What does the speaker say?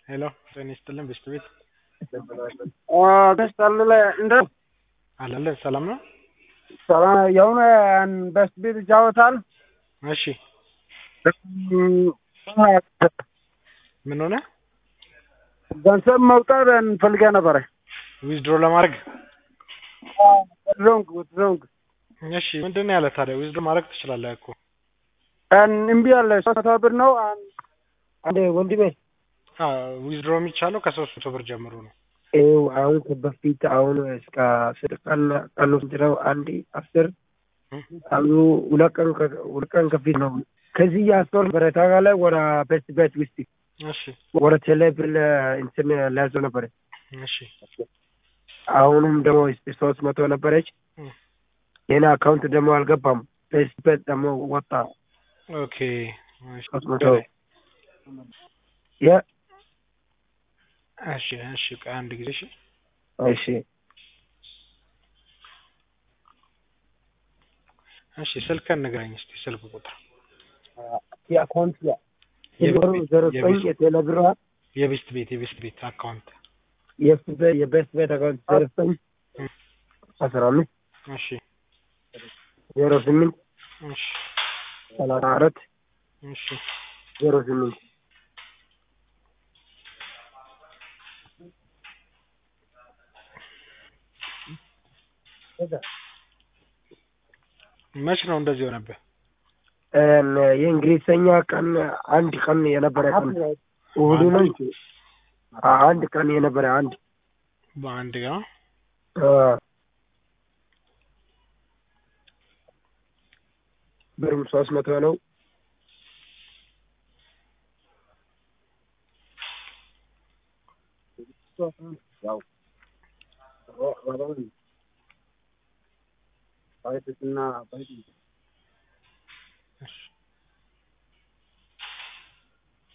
ሄሎ ጤና ይስጥልን ብስት ቤት ገዝታለ እንደ አለለ ሰላም ነው። ሰላም የሆነ በስት ቤት ይጫወታል። እሺ ምን ሆነ? ገንዘብ መውጣት እንፈልገ ነበረ ዊዝድሮ ለማድረግ ሮንግ ሮንግ እሺ ምንድን ነው ያለ ታዲያ? ዊዝድሮ ማድረግ ትችላለህ እኮ እምቢ አለ። ሶስት መቶ ብር ነው አንዴ ወንድሜ ዊዝድሮ የሚቻለው ከሶስት መቶ ብር ጀምሮ ነው። ይኸው አሁን በፊት አሁን እስከ አስር ቀን ቀኑ ስንት አንድ አስር አሉ ሁለት ቀን ሁለት ቀን ከፊት ነው። ከዚህ ያስቶር በረታ ላይ ወደ ቤት ቤት ውስጥ እሺ ወደ ቴሌብር እንትን ሊያዘው ነበረ። እሺ አሁንም ደግሞ ሶስት መቶ ነበረች። የኔ አካውንት ደግሞ አልገባም። ቤት ቤት ደግሞ ወጣ ኦኬ እሺ ሶስት መቶ የ እሺ እሺ ቆይ አንድ ጊዜ እሺ እሺ እሺ ስልክህን ንገረኝ እስኪ ስልክ ቁጥር የአካውንት ዜሮ ዘጠኝ የቴሌብር የቤስት ቤት የቤስት ቤት አካውንት የቤስት ቤት አካውንት ዜሮ ዘጠኝ አስራ አምስት እሺ ዜሮ ስምንት እሺ ሰላሳ አራት እሺ ዜሮ ስምንት መች ነው እንደዚህ ሆነብህ? የእንግሊዝኛ ቀን አንድ ቀን የነበረ ቀን እሑድ ነው። አንድ ቀን የነበረ አንድ በአንድ ጋ ብርም ሶስት መቶ ነው።